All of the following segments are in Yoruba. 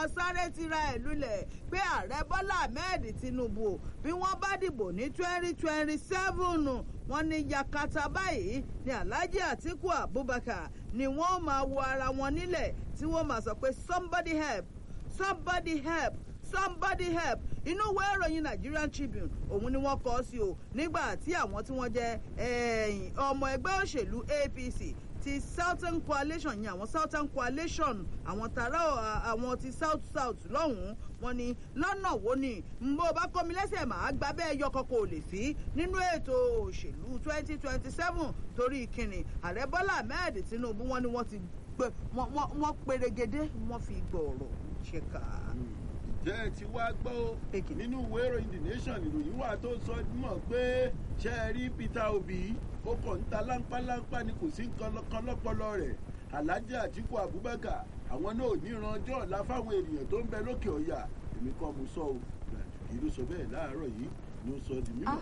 máa sáré tira ẹ̀ lulẹ̀ pé ààrẹ bọ́lá ahmed tinubu bí wọ́n bá dìbò ní twenty twenty seven wọ́n ní yakata báyìí ní alhaji atiku abubakar ni wọ́n máa wo ara wọn nílẹ̀ tí wọ́n máa sọ pé somebody help somebody help somebody help inú ìwé ìròyìn nigerian tribune òun ni wọ́n kọ sí o nígbà tí àwọn tí wọ́n jẹ́ ọmọ ẹgbẹ́ òṣèlú apc ti southern coalition yẹn àwọn southern coalition àwọn tààrà àwọn ti south south lọ́hùn-ún wọn ni lọ́nà wo ni bó bá kọ́ mi lẹ́sẹ̀ máa gba bẹ́ẹ̀ yọkọ kò lè sí nínú ètò òṣèlú twenty twenty seven torí ìkíni ààrẹ bọ́lá ahmed tinubu wọn ni wọ́n ti gbé wọ́n perégedé wọ́n fi gbọ̀ọ̀rọ̀ ṣèkà jẹ́ ẹ ti wá gbọ́ ó nínú ìwé ìròyìn the nation ìròyìn wà tó sọ mọ̀ pé ṣe é rí peter obi ó kàn ń ta láńpáláńpá ni kò sí nǹkan lọ́pọlọ rẹ̀ alhaji atiku abubakar àwọn náà ò ní ìrànjọ́ ọ̀la fáwọn ènìyàn tó ń bẹ lókè ọ̀yà èmi kan mo sọ o kì í ló sọ bẹ́ẹ̀ láàárọ̀ yìí ni ó sọ di mímọ̀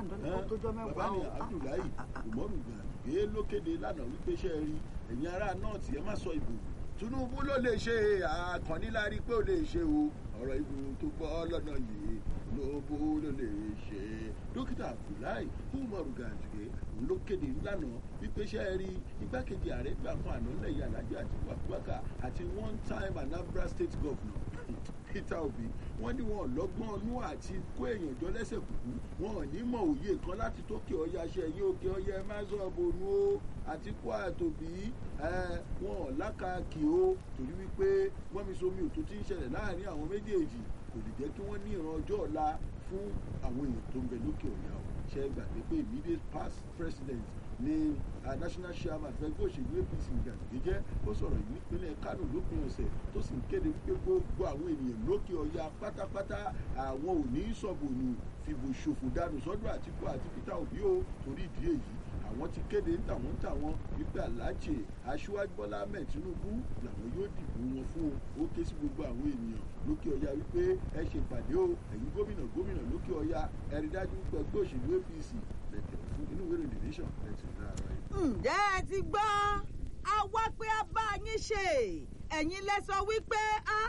bàbá ni abdullahi umaru gbàgbé lókèdè lánàá wípé ṣe é rí ẹ̀yin ará nọ́ọ̀tì ẹ má sọ ìbò tinubu ló lè ṣe àkànnílárí pé ó lè ṣe o ọ̀rọ̀ ìbò tó gbọ́ lọ́nà yìí lóbó ló lè ṣe dókítà abdullahi umaru gàdùgẹ́ òun ló kéde lánàá wípé ṣe é rí igbákejì ààrẹ gbà fún àná lẹ́yìn alájọ àti wàkúwàkà àti one time anambra state governor peter obi wọn ní wọn lọgbọn ọnú àti kó èèyàn jọ lẹsẹ kùkú wọn ò ní mọ òye kan láti tókè ọyà ṣe yí òkè ọyẹ má sọ bònú o àti kó àtòbí wọn ò lákàkì o torí wípé wọn mi somi òtún ti ń ṣẹlẹ̀ láàrin àwọn méjèèjì kò lè jẹ́ kí wọ́n ní ìran ọjọ́ ọ̀la fún àwọn èèyàn tó ń bẹ lókè ọ̀yà o ṣe gbàgbé pé immediate past president ní national chairman fẹgbẹ́ òṣèlú apc gàdúgbẹ́jẹ́ ó sọ̀rọ̀ yìí nípínlẹ̀ kánò lópin ọ̀sẹ̀ tó sì ń kéde pé gbogbo àwọn ènìyàn lókè ọ̀yà pátápátá àwọn ò ní sọ̀bùnù fìbò ṣòfò dànù sọ́dọ̀ àtìkú àti peter obi o torí ìdí èyí àwọn ti kéde ń tàwọn ń tàwọn wípé aláàjẹ aṣíwájú bọ́lá ahmed tinubu làwọn yóò dìbò wọn fún o ó ké sí gbogbo àwọn ènìyàn lókè ọ̀yà wípé ẹ ṣe ìpàdé o ẹ̀yin gómìnà gómìnà lókè ọ̀yà ẹ̀rí dájú pé ẹgbẹ́ òṣèlú apc lẹ́tẹ̀ fún inú ìwé ìròyìn nation lẹ́tẹ̀ dára yìí. ǹjẹ́ ẹ ti gbọ́ a wá pé a bá yín ṣe ẹ̀yin lẹ sọ wípé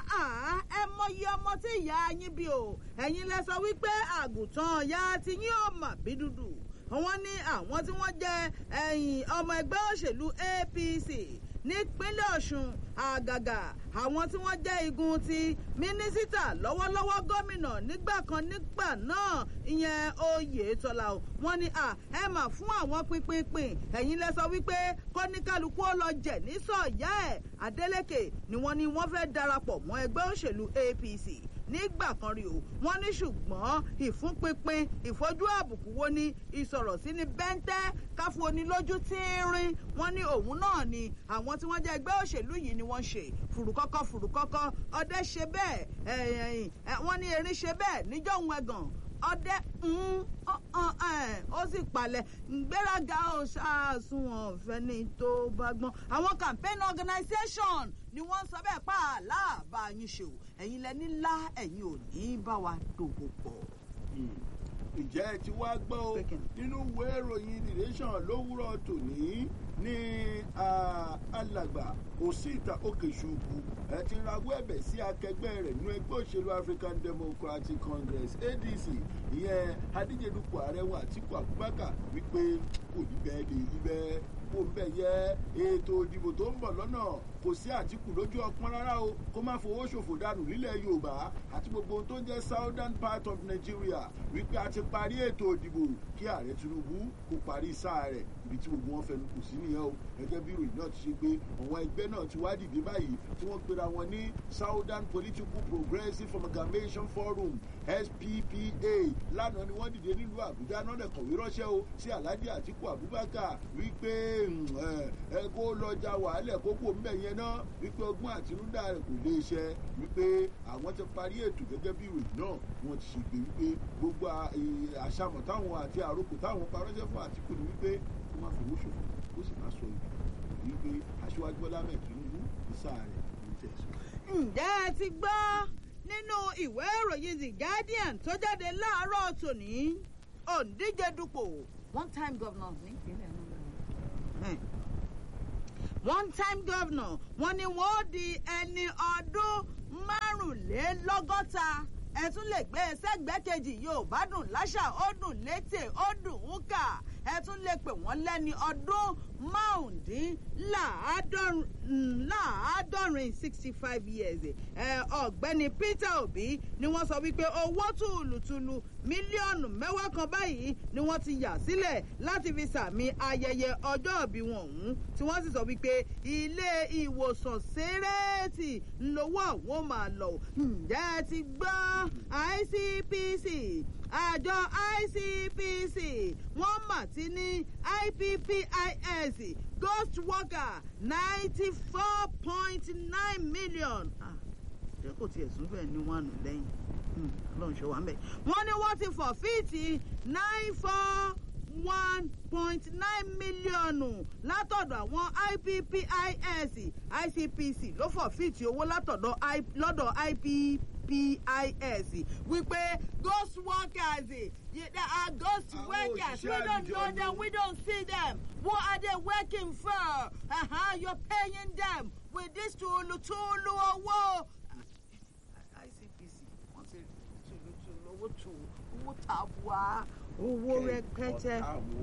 ẹ mọyì ọmọ tí ìyá yín bí o ẹ̀yin lẹ sọ wípé àgùntàn ìyá ti yín ò mà bí dúdú wọ́n ní àwọn tí wọ́n jẹ́ ẹ̀yìn ọmọ ẹgbẹ́ òṣèlú apc nípínlẹ̀ ọ̀ṣun àgàgà àwọn tí wọ́n jẹ́ igun ti mínísítà lọ́wọ́lọ́wọ́ gómìnà nígbà kan nígbà náà ìyẹn oyetola o wọ́n ní à ẹ mà fún àwọn pínpínpín ẹ̀yin lẹ sọ wípé kọ́níkálukú ó lọ jẹ̀ ní sọ̀yà ẹ̀ adeleke ni wọ́n ní wọ́n fẹ́ darapọ̀ mọ́ ẹgbẹ́ òṣèlú apc nígbà kan rí o wọn ní ṣùgbọ́n ìfúnpinpin ìfojú àbùkù wo ni ìsọ̀rọ̀ sí ni bẹ́ńtẹ́ káfù onílójú tíírín wọn ní òun náà ni àwọn tí wọ́n jẹ́ ẹgbẹ́ òṣèlú yìí ni wọ́n ṣe fùrùkọ́kọ́ fùrùkọ́kọ́ ọdẹ ṣe bẹ́ẹ̀ wọ́n ní erin ṣe bẹ́ẹ̀ níjọ́ òun ẹ̀gàn ọdẹ ó sì palẹ̀ gbéraga ó ṣàṣùwọ̀n fẹ́ni tó bá gbọ́n àwọn campaign organisation ni wọ́n sọ bẹ́ẹ̀ pa àlàbà yín ṣe o ẹ̀yin lẹ́ni ńlá ẹ̀yin ò ní bá wa dòwò pọ̀. ǹjẹ́ ẹ ti wá gbọ́ o nínú ìwé ìròyìn the nation lówùrọ̀ tòní ní alàgbà òsìta òkèṣùkù ẹ ti rawọ́ ẹ̀bẹ̀ sí akẹgbẹ́ rẹ̀ nínú ẹgbẹ́ òṣèlú african democratic congress adc ìyẹn adíjedupò ààrẹ wọn àtìkú abubakar wípé kò ní bẹ́ẹ̀ lè rí bẹ́ẹ̀ kó bẹ́ẹ̀ yẹ ètò ìdìbò tó ń bọ̀ lọ́nà kò sí àtìkù lójú ọpọ́n rárá o kó má fowó ṣòfò dànù nílẹ̀ yorùbá àti gbogbo ohun tó ń jẹ́ southern part of nigeria wípé a ti parí ètò ìdìbò kí ààrẹ tinubu kó parí sáà rẹ̀ ibi tí gbogbo wọn fẹnu kù sí nìyẹn o gẹ́gẹ́ bí ìròyìn náà ti ṣe pé àwọn ẹgbẹ́ náà ti wá dìde báyìí tí wọ́n pera wọn ní southern political progressive amalgamation forum sppa lánàá ni wọ́n dìde nílùú àbújá náà lè kọ̀wé ránṣẹ́ o sí alhaji atiku abubakar wípé ẹ kó lọ́jà wàhálẹ̀ kókó mbẹ̀ yẹn náà wípé ọgbọ́n àtinúdá rẹ̀ kò lè ṣẹ wípé àwọn ti parí ètò gẹ́gẹ́ bí ìròyìn náà wọ́n ti ṣègbè wípé gbogbo àṣàmọ̀ táwọn àti àròkò táwọn parọ́ṣẹ́ fún àtìkù ni wípé kó má fowó ṣòfò kó sì má sọ ìlú wípé aṣíwájú bọ́lá mẹ́tìrínú ní sáà rẹ̀ ló tẹ̀sán. ǹjẹ́ ẹ ti gbọ́ nínú ìwé ìròyìn the guardian tó jáde láàárọ̀ tòní òǹdíje dupò one time governor nípínlẹ̀ náà one time governor wọn ni wọn ó di ẹni ọdún mọ́kànlélọ́gọ́ta ẹ tún lè gbé e sẹ́gbẹ́ kejì yorùbá dùn láṣà ó dùn létè ó dùn ún kà ẹ tún lè pè wọ́n lẹ́ni ọdún márùndínláàádọ́rin sixty five years ọ̀gbẹ́ni peter obi ni wọ́n sọ wípé owó tùlùtùlù mílíọ̀nù mẹ́wàá kan báyìí ni wọ́n ti yà sílẹ̀ láti fi sàmì ayẹyẹ ọjọ́ ìbí wọn ọ̀hún tí wọ́n sì sọ wípé ilé ìwòsàn sẹ́rẹ́ẹ̀tì ńlọ́wọ́ àwọn máa lọ ǹjẹ́ ẹ ti gbọ́ icpc àjọ icpc wọ́n mà ti ní ippis ghost worker ninety four point nine million. ṣé kò tiẹ̀ sún bẹ́ẹ̀ ní wọ́n nù lẹ́yìn ọlọ́run ṣe wà ń bẹ̀. wọ́n ní wọ́n ti fọ̀ fíìtì nine four one point nine mílíọ̀nù látọ̀dọ̀ àwọn ippis icpc ló fọ̀ fíìtì owó látọ̀dọ̀ lọ́dọ̀ ippis wípé ghost workers they are ghost workers we don't know them we don't see them what are they working for uh-huh, you're paying them with this tulu tulu owó icpc wọ́n ti tulu tulu owó tu owó tàbùà owó rẹpẹtẹ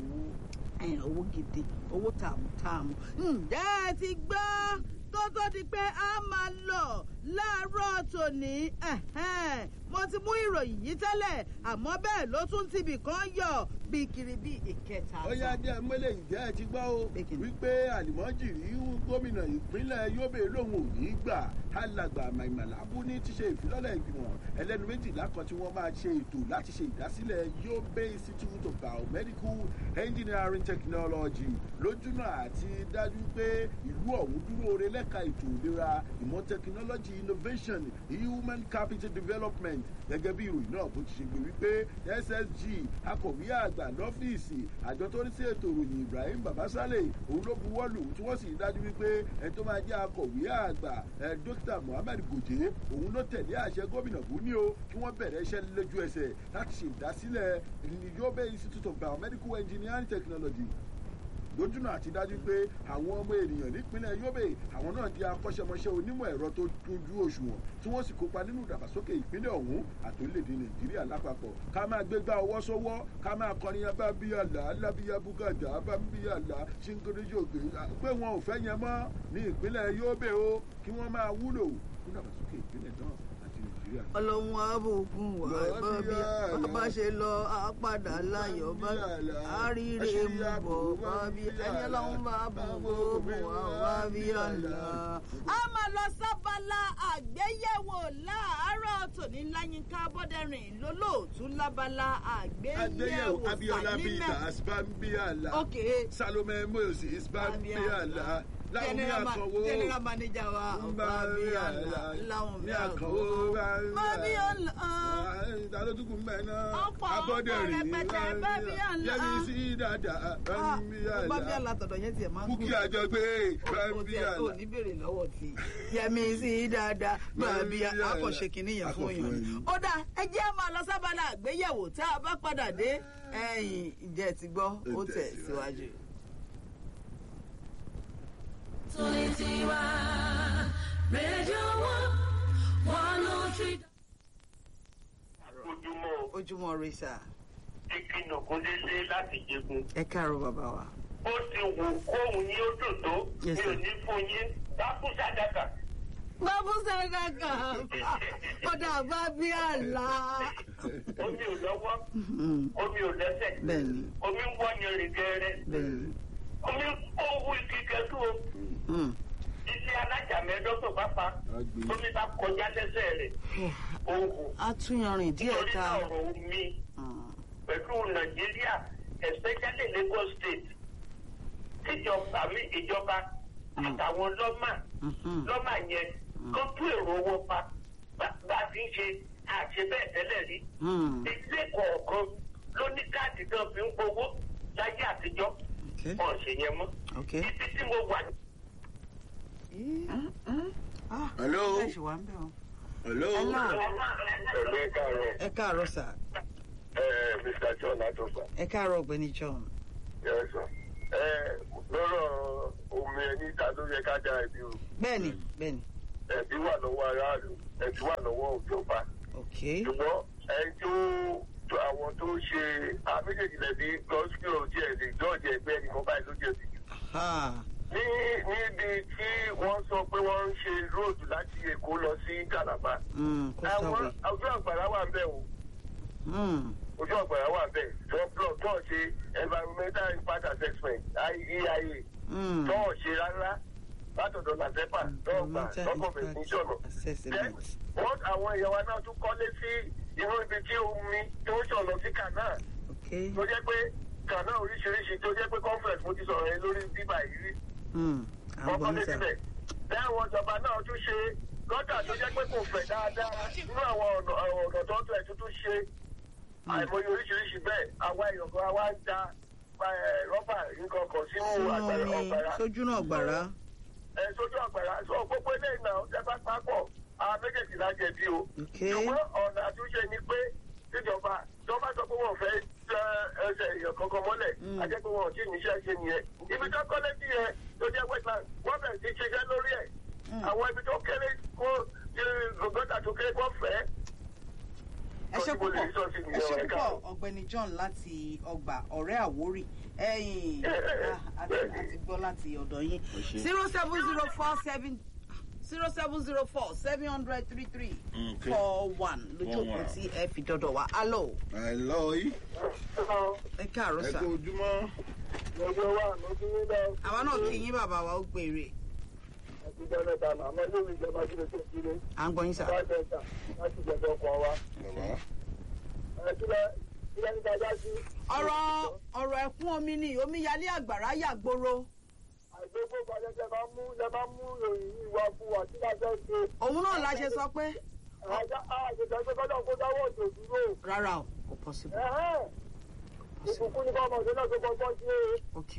owó gidi owó tààmùtààmù ǹjẹ́ ẹ ti gbọ́ tó tó di pé a máa lọ láàárọ̀ tòní mo ti mú ìròyìn yìí tẹ́lẹ̀ àmọ́ bẹ́ẹ̀ ló tún tibì kan yọ bí kiri bí ìkẹta. ó yá dé ẹmọ́lẹ̀ ǹjẹ́ ẹ ti gbọ́ o wípé àlìmọ́jìrì gómìnà ìpínlẹ̀ yobe lòun ò ní gbà alàgbà màìmàlábù ní ti ṣe ìfilọ́lẹ̀ ìgbìmọ̀ ẹlẹ́nu méjìlá kan tí wọ́n máa ṣe ètò láti ṣe ìdásílẹ̀ yobe institute of biomedical engineering technology lójúnà àti dájú pé ìlú ọ̀hún dúró re lẹ́ka ètò ìlera ìmọ̀ technology innovation human capital development gẹ́gẹ́ bí ìròyìn náà bó ti ṣe gbé wípé ssg akọ̀wé àgbà lọ́fíìsì àjọ tó ní sí ètò ìròyìn ibrahim babasale òun ló buwọ́ lù tí wọ́n sì dájú wípé ẹni tó máa jẹ́ akọ̀wé àgbà ẹ dókítà muhammed gòjé òun ló tẹ̀lé àṣẹ gómìnà buni o kí wọ́n bẹ̀rẹ̀ iṣẹ́ lójú ẹsẹ̀ láti ṣe ìdásílẹ̀ yobe institute of biomedical engineering technology lójúnà àti dájú pé àwọn ọmọ ènìyàn nípínlẹ̀ yobe àwọn náà di akọ́ṣẹ́mọṣẹ́ onímọ̀ ẹ̀rọ tó tójú òṣùwọ̀n tí wọ́n sì kópa nínú ìdàgbàsókè ìpínlẹ̀ ọ̀hún àti orílẹ̀-èdè nàìjíríà lápapọ̀ ká máa gbégbá ọwọ́ sọ́wọ́ ká máa kọrin abábíyàlá alábíyá búgàjà abábíyàlá ṣíngódéjògbé pé wọn ò fẹ́ yẹn mọ́ ní ìpínlẹ̀ yobe o kí wọ́n máa wúlò fún ìdàgbàsókè ìpínlẹ̀ náà ọlọ́run àbòkùn wà gbọ́ bí bàbá ṣe lọ àpàdà láyọ̀ bá àríre mú bọ̀ bá bí ẹni ọlọ́run bá bòkùn wà wá bí ọ̀la. a máa lọ sábàlá àgbéyẹ̀wò láàárọ̀ tòní láyínká bọ́dẹ̀rìn lólóòtú lábala àgbéyẹ̀wò abiola bita spambiala salome moses spambiala general manager wa ọba abiyala láwọn mi àkọwò babiola ìdálótùkù mẹ́nà ọ̀pọ̀ abọ́dẹ̀rìn rẹpẹtẹ babiola yẹmi sí dada bambiala babiola tọ̀dọ̀ yẹn tiẹ̀ máa ń bukki àjọgbé bambiala. o ní bèrè lọ́wọ́ tí yẹmi sí dada babiola akọ̀ṣe kìíní yẹn fún yẹn. ó dà ẹ jẹ́ máa lọ sábàlá àgbéyẹ̀wò tá a bá padà dé ẹ̀yìn ìjẹ́ ti gbọ́ ó tẹ̀ síwájú. Solitiwa, Radio One, one oh three. ojúmọ́ ojúmọ́ rẹ sà ìkìnnà kò dédé láti jẹgun. ẹ káàárọ̀ bàbá wa. ó ti wù kóhun ní ó dùn tó mi Yes, ò sir. ní fún yín bákú sàdákà. bábú sàdákà ọ̀dà babiola. omi ò lọ́wọ́ omi ò lẹ́sẹ̀ bẹ́ẹ̀ni omi ń wọ́nyẹn rìn gẹ́rẹ́ bẹ́ẹ̀ni. omi ń kó owó igi kẹtù o Mm. iṣẹ́ alájà mẹ́ẹ́dọ́gbọ̀n bá pa Agbe. omi bá kọjá lẹ́sẹ̀ rẹ̀ òhun a tún yanrìn díẹ̀ nítorí ká. náà ọ̀rọ̀ omi Mm. pẹ̀lú nàìjíríà especially lagos state tíjọba mi ìjọba àtàwọn lọ́mà Mhm. lọ́mà yẹn kó tú èrò owó pa bá bá a ti ń ṣe àṣẹ bẹ́ẹ̀ tẹ́lẹ̀ rí Mm. ilé kọ̀ọ̀kan ló ní káàdì náà fi ń gbowó láyé àtijọ́ Okay. wọn ṣe yẹn mọ́ Okay. ibi tí mo wà Ah, Hello? ẹ ṣì wà ń bẹ̀ o. hello. Hello. ẹ̀gbẹ́ káàárọ̀ ẹ káàárọ̀ sà mr john atosa ẹ káàárọ̀ ọ̀gbẹ́ni john. yẹsọ lọ́rọ̀ omi ẹni ta ló yẹ ká dá ẹbí o bẹ́ẹ̀ni bẹ́ẹ̀ni. ẹ̀bí wà lọ́wọ́ aráàlú ẹ̀bí wà lọ́wọ́ ìjọba ok ṣùgbọ́n ẹni tó tó àwọn tó ṣe àméjèèjì lẹ́bi gọ́sìkì òjì ẹ̀ lè jọ́ọ̀jì ẹgbẹ́ ẹnìkan báyìí ló jẹ̀bi jù. ha ní níbi tí wọ́n sọ pé wọ́n ń ṣe róòdù láti èkó lọ sí calabar mm, àwọn kọ́sàwé ojú àgbàrá wà ń bẹ̀ o mm, ojú àgbàrá wà ń bẹ̀ tó blọ tó ṣe environmental impact assessment eia mm. tó ṣe rárá látọ̀dọ̀ làzẹ́pà tó gbà Environmental lọ́kọ̀ bẹ̀ ní impact jọ̀nà. assessment. wọ́n àwọn èèyàn wa náà tún kọ́lé sí inú ibi tí omi tó ń ṣàn lọ sí kànáà ok tó jẹ́ pé kànáà oríṣiríṣi tó jẹ́ pé conference mo ti sọ̀rọ̀ yẹn lórí bíbà yìí rí mm, à ń wọ́n gbọ́ kọ́lé yín sà síbẹ̀. bẹ́ẹ̀ àwọn ìjọba náà tún ṣe gọ́tà tó jẹ́ pé kò fẹ̀ dáadáa nínú àwọn ọ̀nà ọ̀nà tó ń tẹ̀ tuntun ṣe àìmọye oríṣiríṣi bẹ́ẹ̀ àwa èèyàn kan wá ń da eh, rọ́bà nǹkan kan sínú sínú àgbàrá omi ọ̀gbàrá sójú náà gbàrá ẹ sójú àgbàrá sọ gbogbo ilé ìnà ọ̀sẹ̀ bá pápọ̀ àwọn méjèèjì lájẹ̀bi o ok ṣùgbọ́n ọ̀nà àtúnṣe ni pé tíjọba tó bá sọ pé wọ́n fẹ́ tẹ ẹsẹ̀ èèyàn kankan mọ́lẹ̀ Mm. á jẹ́ pé wọn ò tí ì níṣẹ́ ṣe nìyẹn ibi tó kọ́lé sí yẹn tó jẹ́ wetland wọ́n bẹ̀rẹ̀ sí ṣiṣẹ́ lórí ẹ̀ Mm. àwọn ibi tó kéré kó gògótà tó kéré kó fẹ́ ẹ ṣe Tọ́jú mo lè púpọ̀ rí sọ́ọ̀sì ẹ nìyẹn, ṣe ẹ púpọ̀ káàárọ̀. ọ̀gbẹ́ni john láti ọgbà ọ̀rẹ́ àwórì ẹ̀yìn ah, àti àti gbọ́ láti ọ̀dọ̀ yín Ẹ ṣé. zero seven zero four seven zero seven zero four seven hundred three three Okay. four one lójú Four òpó one. tí ẹ fi dọ́dọ̀ wá alo àìlọ́ yìí ẹ káàárọ̀ ẹ sà kú ojúmọ́ lọ́jọ́ wà lọ́dún nílẹ̀ àwa náà kí yín bàbá wa ó gbére àti dọ́lẹ́ta àmọ́ lórí ìjọba kí ló tó kéré à ń gbọ́ yín sà bá dẹ́ta láti jẹ̀dọ̀ ọkọ̀ wa. bàbá kílẹ̀ kílẹ̀ níta já sí. ọ̀rọ̀ ọ̀rọ̀ ẹ̀kún omi ni omíyalé àgbàrá yàgbóró àìgbégbó balẹ̀ tẹ bá mú tẹ bá mú ìròyìn yìí wá fún wa kí lájọ́ ṣe. òun náà la ṣe sọ pé àjá àjẹjẹ pé kọ́dọ̀ kó dáwọ́ òjò dúró. rárá o kò possible Ẹ̀hẹ́n. ìbùkún ní kọ́mọ òṣèlú náà tó kọ́kọ́ ṣe é. ok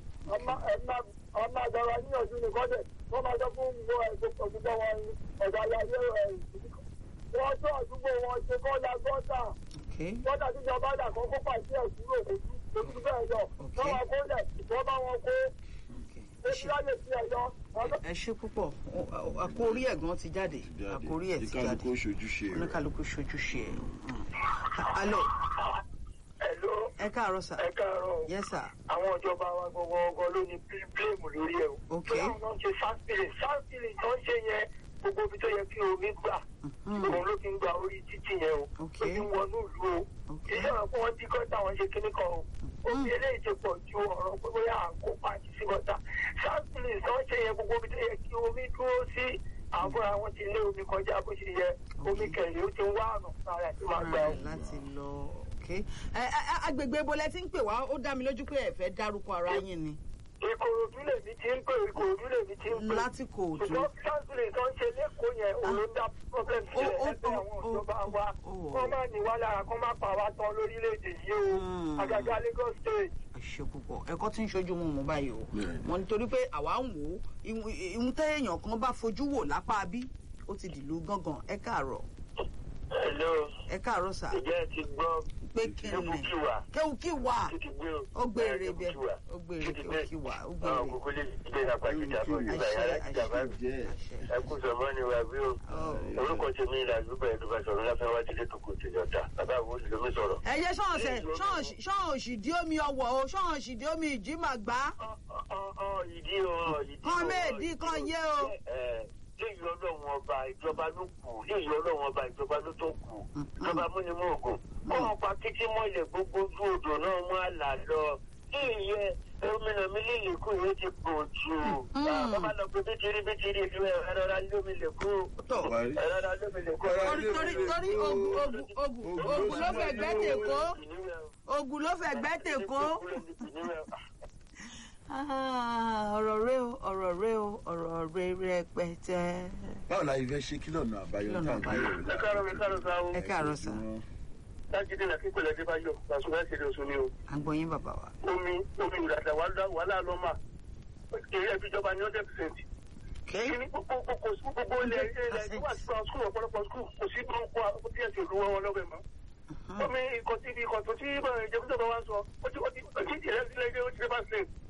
ọmọ àgbàrá níyànjú ní kọ́dẹ̀ wọ́n máa sọ fún gbogbo ẹ̀sọ́ gbogbo wọn ọ̀dà ayáyé ẹ̀ wọ́n tó àdúgbò wọn ṣe kọ́ la gọ́tà ok gọ́tà tíjọba dà kọ́ kó pàṣẹ ẹ̀ kúrò kò sí kò sí bẹ́ẹ̀ lọ. wọ́n máa kó lẹ̀ wọ́n bá wọn kó ok ẹ ebi ṣe láyè sí ẹ̀yọ́. ẹ ṣe púpọ̀ àkórí ẹ̀gbọ́n ti jáde àkórí ẹ̀ ti jáde kíkálukú ṣojúṣe rẹ̀ oníkàlùkù ṣojúṣe ẹ̀ alo Hello, ẹ káàárọ̀ sà ẹ káàárọ̀. yes sir àwọn ìjọba wa gbogbo ọgọ ló ní bíléèmù lórí ẹ o. Ok. bí àwọn náà ń ṣe sáfìlì sáfìlì tó ń ṣe yẹn gbogbo ibi tó yẹ kí omi gbà Mhm. òun ló ti ń gba orí títì yẹn o. Ok. ló ti ń wọnú ìlú o. Ok. iṣẹ́ wọn fún wọn tí kọ́ńtà wọn ṣe kíní kan o. omi eléyìí ti pọ̀ ju ọ̀rọ̀ pé bóyá à ń kó pàǹtí sí kọ́ńtà. sáfìlì tó ń ṣe yẹn gbogbo ibi tó yẹ kí omi dúró sí àbúrò àwọn ti lé omi kọjá bó ṣe yẹ omi kẹ̀lé ó ti ń wá ọ̀nà fún ara ẹ̀ tó máa gbà o. Right, láti lọ ok ẹ ẹ agbègbè ibo lẹ ti ń pè wá ó dá mi lójú pé ẹ fẹ́ dárúkọ ara yín ni ìkòròdú lèmi ti ń pè ìkòròdú lèmi ti ń pè. láti kò tó ṣùgbọ́n sáńsìlì tó ń ṣe lẹ́kọ̀ọ́ yẹn òun ló ń dá problem sílẹ̀ ó- ẹgbẹ́ ó- àwọn ó- ìjọba wa ó- kó má ní wá lára kó má pa wá tán lórílẹ̀‐èdè yìí o Hmm. àgàgà Lagos state. ẹ ṣe púpọ̀ ẹ̀kọ́ tí ń ṣojú mu mú báyìí o Bẹ́ẹ̀ni. wọn nítorí pé àwa ń wò ó ìhun téèyàn kan bá fojú wò lápá bí ó ti dìlú gángan ẹ káàárọ̀ hello ẹ káàárọ̀ sà ìjẹ́ ẹ ti gbọ́ pé kí ni Kéwùkíwà. kéwù kí wà títí gbé o. ó gbére bẹ Kéwùkíwà. ó gbére Títí kéwù kí wà ó àwọn gbére kókó lè gbé apá ìjà fún ìjọba àṣẹ yàrá ìjàmbá àṣẹ jẹ́ àṣẹ ẹ kú sọmọ ni wà bí o. Oh. orúkọ tèmi ìlà àdúgbò ẹ̀dùnbà sọ̀rọ̀ láfẹ́ wá sílé tó kò tèmi ọ̀tá bàbá àwọn olùdómi sọ̀rọ̀. ẹ yẹ ṣọ́ọ̀ṣẹ̀ ṣọ́ọ̀ṣì dí omi ọwọ́ o ṣọ́ọ̀ṣì dí omi ìjímàgbá ìdí o ìdí o. Kán méèdì, kán yé o. léyìí ọlọ́run ọba ìjọba ló kù léyìí ọlọ́run ọba ìjọba ló tó kù ìjọba múnimú ògùn kọ́mọ pa títí mọ́lẹ̀ gbogbo ojú odò náà mú àlà lọ ìyẹ gómìnà mi lè lè kú yóò ti pọ̀ jù bàbá lọ pé bítírí bítírí ìlú ẹ̀ ẹ̀rọra lómi lè kú tó parí. ẹ̀rọra lómi lè kú. torí torí torí ogun ogun ogun ogun ló fẹ́ gbẹ́ tèkó ogun ló fẹ́ gbẹ́ tèkó. Ah, ọ̀rọ̀ rẹ o ọ̀rọ̀ rẹ o ọ̀rọ̀ rẹ rẹpẹtẹ. báwo la ìfẹ́ ṣe kí lọ́nà àbáyọ Lọ́nà tá à ń gbé àbáyọ. yẹ̀wò ẹ káàárọ̀ mi káàárọ̀ sáà o ẹ káàárọ̀ sà lájídé náà kíkọ́ lẹ́dí bá yọ làṣọ ẹ̀ ṣe lè oṣù ni o. à ń gbọ́ yín bàbá wa. omi omi ìrìnàjà wàhálà lọ́mà èrè ẹbí ìjọba ní hundred percent. kíní gbogbo gbogbo gbogbo ilẹ̀ ilẹ̀ tó wà sí skul ọ̀pọ̀lọpọ̀ skul kò sí tó ń kó àwọn tí ẹ̀ ṣe olúwọ́ wọn lọ́wọ́ ẹ̀ mọ́. omi ikọ̀ tí ikọ̀ tó tí ìjọba wa ń sọ ó ti ó ti ó ti ìrẹsì lẹ́gbẹ̀ẹ́ ó ti dé bá ṣe.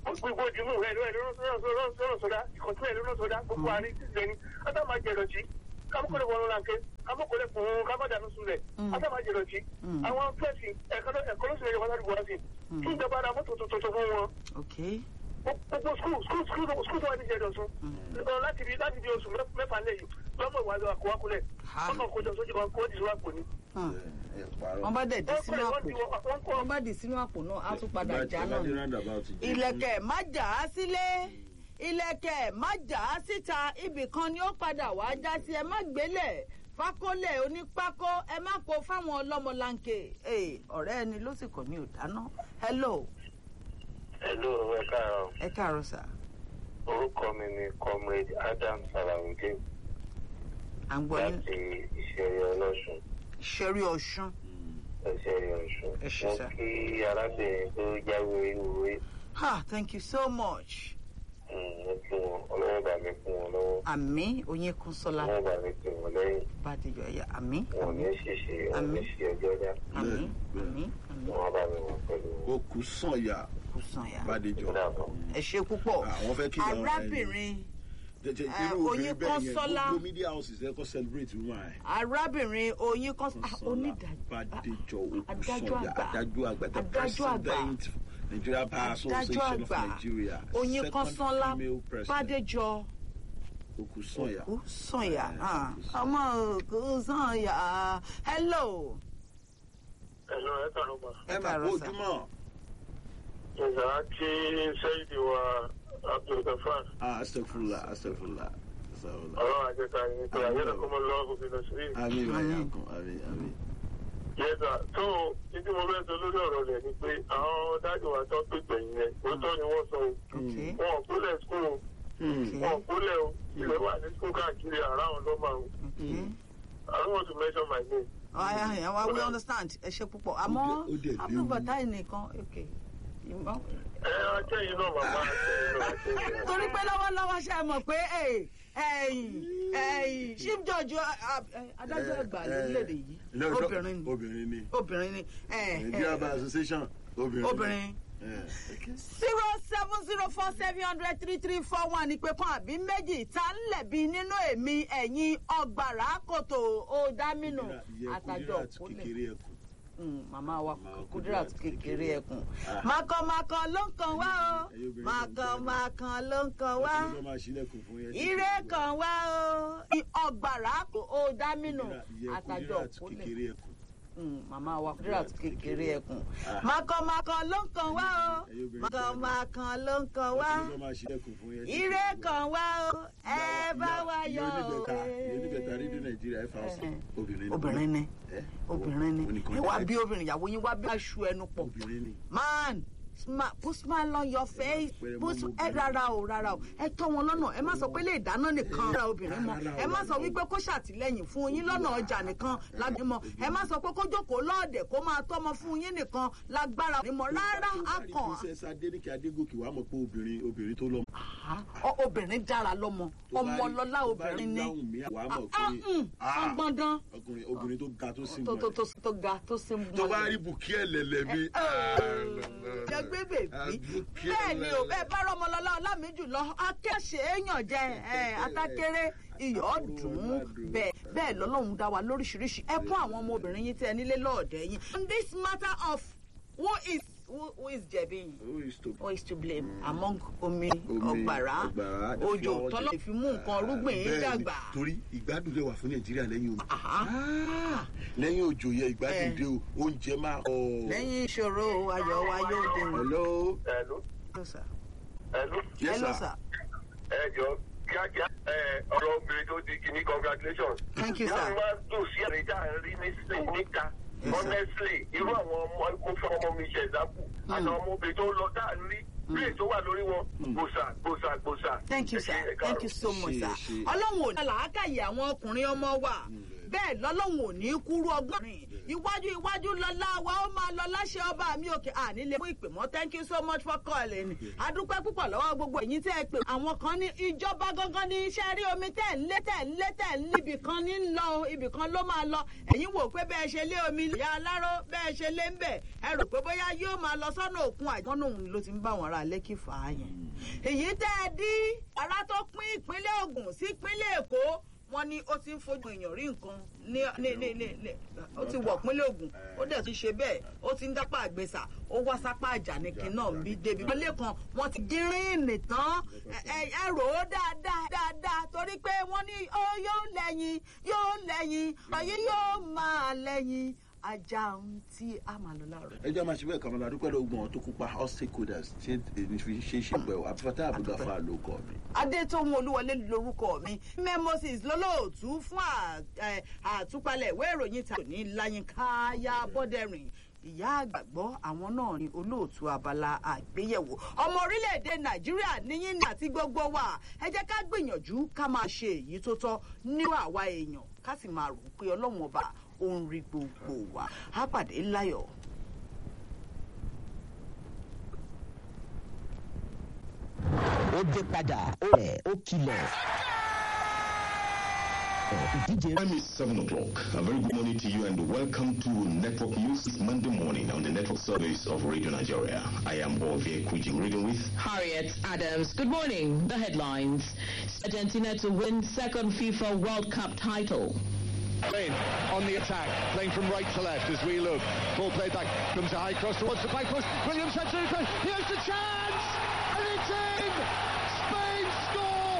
gbogbo ìdìmú rẹ ló lọ́rọ̀ sọ́dá ìkọ̀tún ẹ̀ lọ́rọ̀ sọ́dá gbogbo àárín títí ẹni átá máa jẹ lọ́tí kámọ́kọ́lẹ̀ wọnú láńké kámọ́kọ́lẹ̀ fún un kámọ́dánù súnlẹ̀ átá máa jẹ lọ́tí àwọn fẹ́ẹ̀sì ẹ̀kọ́ ló sì lè yọ wọn ládùúgbò wá sí kí ìjọba ara mọ́tò tuntun fún wọn ok gbogbo skul skul skul skul tó wà ní ìjẹdọ̀ sún láti bí láti bí oṣù mẹ́fà lẹ́yìn lọ́mọ ìwà àgbà kọ́wákúlẹ̀ ọmọ kọjọ sójú kan kó dìsú àpò ni. Hmm. ẹ parọ́. wọ́n bá dẹ̀ dì wọ́n sínú kọ́ àpò wọ́n kọ́ wọ́n bá dì sínú àpò náà á tún padà já náà ni. roundabout jẹ́ ìlẹ̀kẹ̀ má jà á sílé ìlẹ̀kẹ̀ má jà á síta ibì kan ni ó padà wá já sí ẹ má gbélẹ̀ fákólẹ̀ onípákó ẹ má kó fáwọn ọlọ́mọlanke Ee, ọ̀rẹ́ ẹni ló sì kọ̀ ní òdáná hello ẹ̀lú ẹ káàárọ̀ ẹ káàárọ̀ sà orúkọ mi ni comrade adam salawudeen à ń gbọ́ yín láti ìṣẹ̀rí ọlọ́sùn ṣẹ́rí ọ̀ṣun ìṣẹ̀rí ọ̀sùn Ẹ ṣé, mo sir. kí arábìnrin tó jáwé ìwúrí ha thank you so much mo kí wọn ọlọ́wọ́ bá mi fún wọn lọ́wọ́ àmì oyin kún sọlá ọlọ́wọ́ bá mi fún wọn lẹ́yìn bàdéjọ ẹ̀yà àmì wọn ò ní ṣìṣe wọn ò ní Àmín. ṣe ọjọ́ dá àmì Bẹ́ẹ̀, àmì àmì wọn bá mi wọn pẹ̀lú wọn. ó kù sànyà kò sàn yà bàdéjọ. ẹ ṣe púpọ̀ àwọn fẹ́ kí ìyàwó rẹ̀ arábìnrin jẹjẹ Eh, irú Oyin obìnrin bẹ́ẹ̀ yẹn Kọ́nsọ́lá. gbogbo media houses ẹ kọ́ celebrate woman ẹ̀. arábìnrin oyin kan ah, Kọ́nsọ́lá onídàájọ́ Bádéjọ adájọ́ Òkúsànyà àgbà. adájọ́ àgbà the Adájọ́ àgbà. president Nigeria Bar Association adájọ́ of àgbà Nigeria oyin second kan sánlá female president bàdéjọ Òkúsànyà. òkú sànyà Eh, ah, Òkúsànyà. ọmọ òkú sànyà hello ẹ̀lú ẹ káàárọ̀ ma ẹ máa káàárọ̀ kó sà. ojúmọ́ ìgbà tí sẹ́yìn wa abdulgafar ah astagfirullah astagfirullah astagfirullah ọlọ́run àjẹta yìí pé ayé náà kọ́ mọ́ lọ́wọ́ bí lọ sí. àmín Àmín. ìwàyà kan àmín àmín. yẹ́sà tó títí mo fẹ́ sọ lórí ọ̀rọ̀ rẹ̀ ni pé àwọn dájú wa tó pè gbẹ̀yìn yẹn òótọ́ ni wọ́n sọ o. ok wọn ò kúlẹ̀ skul o Hmm. wọn ò kúlẹ̀ o ìwé wà ní skul káàkiri àràwọn lọ́mọ o. ok I don't want to mention my name. aya aya wa we understand ẹ ṣe púpọ̀ àmọ́ Ó dẹ̀ léwu. abdulbatai nìkan ok ìmọ̀. ẹ ajẹ́yìn náà màmá ajẹ́yìn náà ajẹ́yìn náà. torí pé lọ́wọ́lọ́wọ́ ṣe é mọ̀ pé ẹ, ẹ̀yìn ẹ̀yìn chief judge uh, uh, adájọ́ àgbà lórílẹ̀‐èdè yìí No, no, obìnrin ni obìnrin ni obìnrin ni ẹ, Nigeria ẹ, Bar Association obìnrin ni. obìnrin Eh, okay. zero seven zero four seven hundred three three four one ìpè kan àbí méjì tá ń lẹ̀bi nínú èmi ẹ̀yìn ọgbàrá kòtò òdámínú Ìyá àtàjọ Kudirat òkúlẹ̀. kékeré ẹkùn. Mm, màmá wa Màmá Kudirat Kudirat kékeré kékeré ẹkùn Ah. màkànmàkàn ló ń kàn wá o Ẹ̀yin obìnrin náà ń tẹ́lẹ̀. màkànmàkàn ló ń kàn wá Ọkùnrin ló máa ṣílẹ̀kùn fún yẹn. ire kan wá o ọgbàrá kò ó dámínú Ìyá àtàjọ Kudirat òkúlẹ̀ kékeré ẹkùn. Mm, màmá wa Kudirat kékeré ẹkùn Ah. màkànmàkàn ló ń kàn wá o Ẹ̀yin obìnrin màkànmàkàn ló ń kàn wá Ọkùnrin ló máa ṣílẹ̀kùn fún yẹn. ire kan wá o ẹ bá wa yọ Ìyá o. oníbẹ̀ta Ìyá oníbẹ̀ta rédíò Nàìjíríà ẹ̀fà ọ̀sán. Eh. Obìnrin ni. obìnrin ni Eh, obìnrin ni oníkan ẹ wá jẹ́. bí obìnrin ìyàwó yín wá bí aṣọ ẹnu pọ̀ Obìnrin ni. man sma- put smile on your face pẹ̀rẹ̀ put mọ́ ẹ obìnrin. rárá o rárá o ẹ tọ́ wọn lọ́nà ẹ má sọ pé lè dáná nìkan ra obìnrin mọ́ Rárá o, ẹ má sọ rárá o. wípé kó ṣàtìlẹ́yìn fún yín lọ́nà ọjà nìkan lábẹ́ mọ́ ẹ má sọ pé kó jókòó lọ́ọ̀dẹ̀ kó máa tọ́mọ fún yín nìkan lágbára ní mọ́ rárá á Tó bá rí kàn Princess Adéníkè Adégòkè wàá mọ̀ pé obìnrin obìnrin tó lọ́mọ. á Ọ- obìnrin dára lọ́mọ Tó bá rí- ọmọlọ́lá tó bá rí obìnrin ni Láwùmí, wàá mọ̀ Ah, pé mm, ah, ọgbọ́ndán ọkùnrin obìnrin tó ga tó sì tó mọ̀ tó tó tó ga tó sì ń tó bá rí bùkí ẹlẹlẹ bí. jẹgbẹ́ bèbí bẹ́ẹ̀ ni o bẹ́ẹ̀ bá rọmọlọ́lá ọlámi jùlọ akẹ́ṣe èèyàn jẹ ẹ̀, atákéré iyọ̀ dùn ún bẹ́ẹ̀ bẹ́ẹ̀ lọ́lọ́run dá wa lóríṣiríṣi ẹ kún àwọn ọmọbìnrin yín tẹ́ ẹ nílé lọ́ọ̀dẹ̀ yín. on this matter of who is who, who is jẹ̀bi Who is to- who is to blame among omi Omi, ọgbàrá ọ̀gbàrá, òjò flower tọ́lọ́ jẹ- fi mú nǹkan rúgbìn Ah, yín bẹ́ẹ̀ ni, dàgbà. torí ìgbádùn lè wà fún nàìjíríà lẹ́yìn omi. Àhá. Ah, lẹ́yìn òjò yẹ ìgbádùn Eh. dé o oúnjẹ máa. ọ̀. lẹ́yìn ìṣòro ayọ̀ wa yóò dé ní. hello. Hello? Hello, sir. Hello? yes Hello, sir. sir. ẹ jọ kíákíá ẹ ọ̀rọ̀ obìnrin tó di kìíní congratulations. Thank you, sir. wọ́n wá dùn sí àrídá rí ní sìn níta Yes, sir. honestly irú àwọn ọmọ mo fún ọmọ mi ṣe ẹ̀dákù àtàwọn ọmọbìnrin tó lọ dáa rí play tó wà lórí wọn gbòsà gbòsà gbòsà. thank you Ẹ ṣé, sir ẹ thank you káàárọ̀. so much Ṣe, sir ṣe. ọlọ́run ò ní làákàyè àwọn ọkùnrin ọmọ wa bẹ́ẹ̀ lọ́lọ́run ò ní kúrú ọgbọ́n rìn iwájú iwájú lọ́lá wa ó máa lọ láṣẹ ọba mi òkè àní lè mú ìpè mọ́ thank you so much for calling adúpẹ́ púpọ̀ lọ́wọ́ gbogbo ẹ̀yin tẹ́ ẹ pè àwọn kan ní ìjọba gangan ní iṣẹ́ rí omi tẹ̀ ń lé tẹ̀ ń lé tẹ̀ ń lé ibì kan ní lọ ibì kan ló máa lọ ẹ̀yin wò pé bẹ́ẹ̀ ṣe lé omi ìyá aláró bẹ́ẹ̀ ṣe lé ń bẹ̀ ẹ rò pé bóyá yóò máa lọ sọ́nà òkun àjọ́nà òun ló ti ń bá wọn ra lẹ́kì fà á yẹn èyí tẹ́ ẹ dí ara tó pín ìpínlẹ̀ Ògùn sí ìpínlẹ̀ Èkó wọ́n ní ó ti ń fojú èèyàn rí nǹkan ní ní ní ní ní ó ti wọ̀ pínlẹ̀ Ògùn ó dẹ̀ ti ṣe bẹ́ẹ̀ ó ti ń dápá àgbèsà ó wá sápá àjànìkì náà bí débi wọlé kan wọ́n ti gírín tán ẹ ẹ rò ó dáadáa dáadáa torí pé wọ́n ní ó yóò lẹ́yìn yóò lẹ́yìn ọ̀yẹ́ yóò máa lẹ́yìn ajá ohun tí a máa lọ láàárọ̀. ẹ jẹ́ máa ṣe bẹ́ẹ̀ kàmọ́lá adúpẹ́ lọ́gbọ̀n ọ̀ tó kópa all stakeholders ṣé èmi fi ṣe é ṣe pẹ́ o àbúfátà àbúgbàfà ló kọ́ mi. adétòun olúwọlé lorúkọ mi mẹ́mọ́sís lọ́lọ́ọ̀tún fún àtúpalẹ̀ ìwé ìròyìn ta ní láyínká yá bọ́dẹ̀rìn ìyá àgbàgbọ́ àwọn náà ni olóòtú abala àgbéyẹ̀wò ọmọ orílẹ̀-èdè nàìjíríà níyìn àti gbogbo wa ẹ jẹ́ ká gbìyànjú ká máa ṣe èyí tó tọ́ nínú àwa èèyàn ká sì máa rò pé ọlọ́run ọba ó ń rí gbogbo wa á pàdé láyọ̀. ó dé padà ó rẹ̀ ó kilẹ̀. ìdíje Time is 7 o'clock. A very good morning to you and welcome to Network News this Monday morning on the network service of Radio Nigeria. I am Ovie Kujing, reading with Harriet Adams. Good morning. The headlines. Argentina to win second FIFA World Cup title. Spain on the attack, playing from right to left as we look. Ball played back, comes a high cross towards the back post. Williams heads to the cross. Here's the chance! And it's in! Spain score!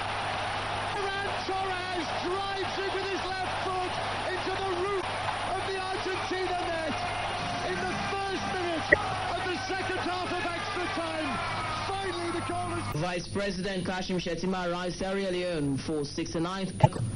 Ferran Torres drives it with his left foot into the roof of the Argentina net in the first minute of the second half of extra time. Finally, the goal is. Vice President Kashim Shettima arrives Sierra Leone for 69th.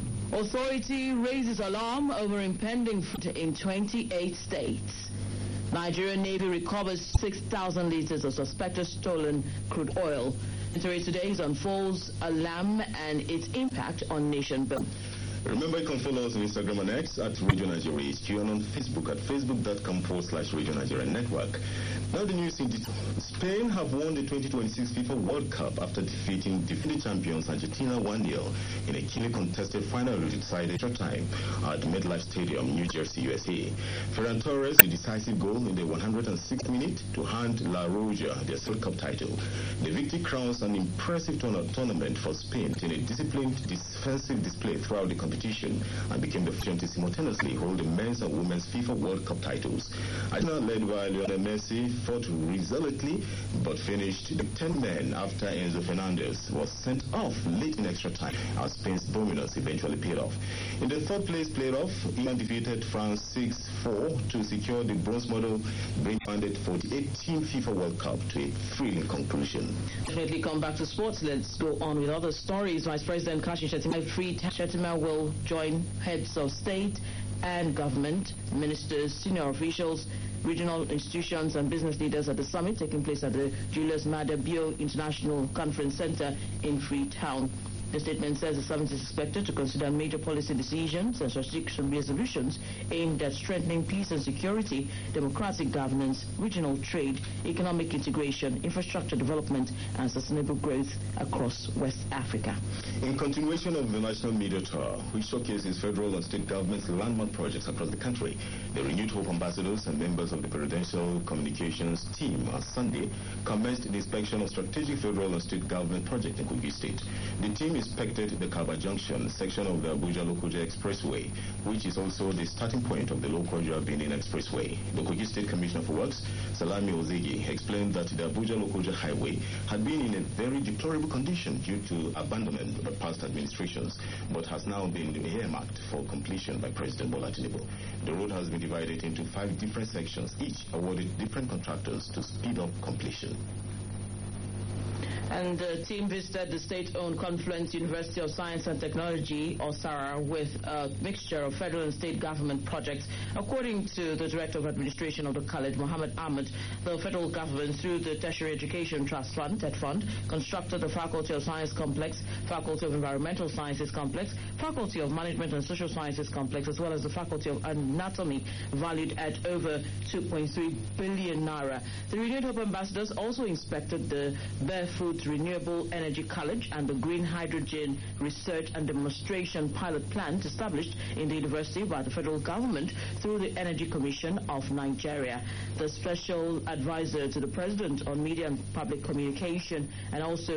Authority raises alarm over impending flood in 28 states. Nigerian Navy recovers 6,000 liters of suspected stolen crude oil. Interest today is on false alarm and its impact on nation building. Remember, you can follow us on Instagram and X at Radio Nigeria HQ and on Facebook at facebook.com forward slash Radio Nigeria Network. Now the news in detail. Spain have won the 2026 FIFA World Cup after defeating defending champions Argentina 1-0 in a keenly contested final decided short time at MetLife Stadium, New Jersey, USA. Ferran Torres the decisive goal in the 106th minute to hand La Roja their World Cup title. The victory crowns an impressive tourna- tournament for Spain in a disciplined defensive display throughout the competition and became the first to simultaneously hold the men's and women's FIFA World Cup titles. Argentina led by Lionel Messi fought resolutely but finished the 10 men after Enzo Fernandez was sent off late in extra time as Spain's dominance eventually paid off. In the third place playoff, England defeated France 6-4 to secure the bronze medal, bringing the 48-team FIFA World Cup to a thrilling conclusion. Definitely come back to sports. Let's go on with other stories. Vice President Kashi Shettima Free Shettima will join heads of state and government, ministers, senior officials, regional institutions and business leaders at the summit taking place at the Julius Maada Bio International Conference Center in Freetown. The statement says the summit is expected to consider major policy decisions and strategic resolutions aimed at strengthening peace and security, democratic governance, regional trade, economic integration, infrastructure development, and sustainable growth across West Africa. In continuation of the National Media Tour, which showcases federal and state governments' landmark projects across the country, the renewed Hope ambassadors and members of the Presidential Communications team on Sunday commenced the inspection of strategic federal and state government projects in Kogi State. The team inspected the Kaba Junction section of the Abuja Lokoja Expressway, which is also the starting point of the Lokoja Benin Expressway. The Kogi State Commissioner for Works, Salami Ozegi, explained that the Abuja Lokoja Highway had been in a very deplorable condition due to abandonment by past administrations, but has now been earmarked for completion by President Bola Tinubu. The road has been divided into five different sections, each awarded different contractors to speed up completion. And the team visited the state-owned Confluence University of Science and Technology, or SARA, with a mixture of federal and state government projects. According to the Director of Administration of the college, Mohammed Ahmed, the federal government, through the Tertiary Education Trust Fund, TED Fund, constructed the Faculty of Science Complex, Faculty of Environmental Sciences Complex, Faculty of Management and Social Sciences Complex, as well as the Faculty of Anatomy, valued at over 2.3 billion naira. The Renewed Hope ambassadors also inspected the Barefoot Renewable Energy College and the Green Hydrogen Research and Demonstration Pilot Plant established in the university by the federal government through the Energy Commission of Nigeria. The special advisor to the president on media and public communication and also